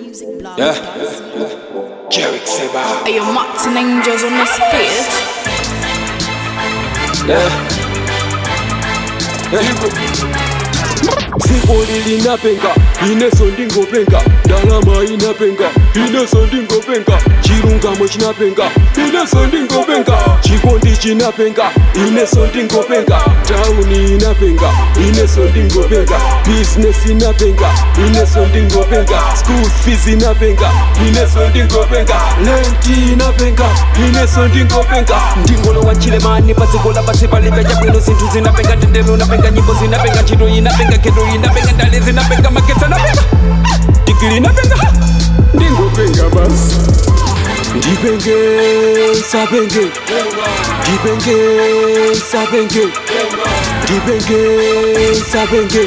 Yeah. Jarek Seba. Are you Martin Angels on this beat? Yeah. Siko linapenga ineso ndingopenga ndalama inapenga ineso ndingopenga chilungamo chinapenga ineso ndingopenga chikondi chinapenga ineso ndingopenga tauni inapenga ineso ndingopenga business inapenga ineso ndingopenga school fees inapenga ineso ndingopenga lenti inapenga ineso ndingopenga ndingolo wa chilemani padziko la pasi palibe chabwino zinthu zinapenga tendero napenga nyimbo zinapenga ntchito inapenga kheto inapenga ndale zinapenga magetsa napenga digiri inapenga ndingopenga basi ndipenge sapenge ndipenge sapenge ndipenge sapenge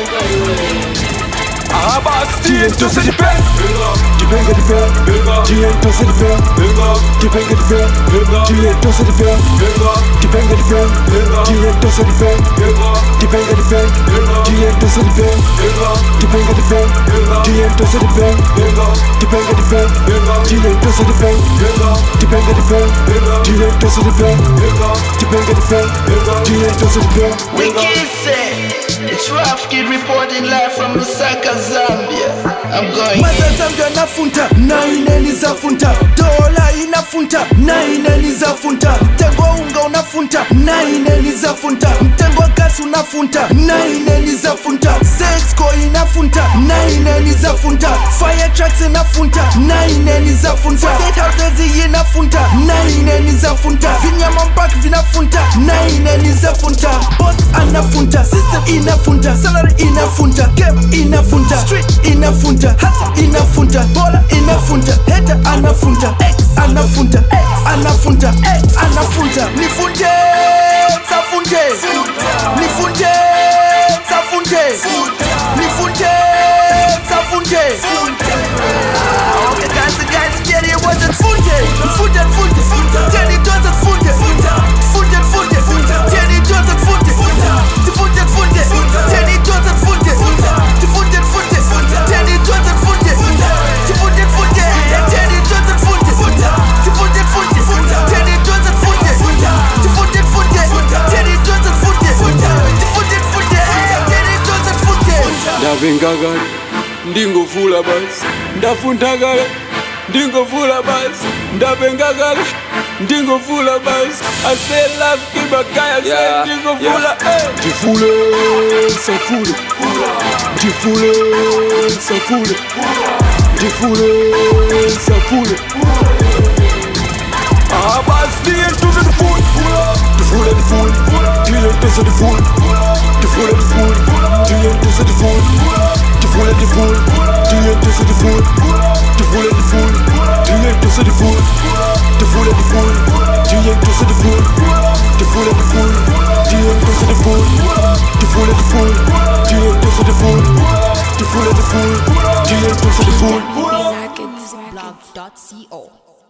abasi tose dipe ndipenge dipe ndiye ntose dipe ndipenge dipe ndiye ntose dipe ndipenge dipe ndiye ntose dipe ndipenge dipe ndiye ntose dipe ndipenge dipe ndiye ntose dipe ndipenge dipe ndiye ntose dipe ndipenge dipe ndiye ntose dipe ndipenge dipe ndiye ntose dipe Wicked say, it's Rough Kid reporting live from Lusaka, Zambia. I'm going. mazazambia nafunta na ineni zafunta dola inafunta na ineni zafunta mtengo wa unga unafunta na ineni zafunta mtengo wa gasi unafunta na ineni zafunta sesco inafunta na ineni zafunta fire trucks inafunta na ineni zafunta state houses inafunta na ineni zafunta vinyama mpaka vinafunta na ineni zafunta boss anafunta system inafunta salary inafunta game inafunta street inafunta hasa inafunta bola inafunta heta anafunta x anafunta x anafunta x anafunta nifunte safunte nifunte safunte nifunte safunte Okay, guys, guys, get it, what's it? Funte, funte, funte, funte, Jenny does it, funte, funte, funte, funte, funte, Jenny does it, funte, funte, funte, funte, Jenny does it, funte, funte, funte, funte, Jenny does it, funte, funte, funte, funte, Jenny does it, funte, funte, funte, funte, Jenny does it, funte, funte, funte, funte, Jenny does it, funte, funte, funte, funte, Jenny does it, funte. ndapenga kale ndingofula basi ndafunta kale ndingofula basi ndapenga kale ndingofula basi aselafkibakaya Yeah, ndingofula ndifule safule ndifule safule ndifule safule abasi ndiye ntuze ndifule ndifule ndifule ndiye ntuze ndifule ndifule ndifule ndiye ntuze ndifule ndifule ndifule ndiye ntuze ndifule ndifule ndifule ndiye ntuze ndifule ndifule ndifule ndiye ntuze ndifule ndifule ndifule ndiye ntuze ndifule ndifule ndifule ndiye ntuze ndifule ndifule ndifule ndiye ntuze ndifule Blog.co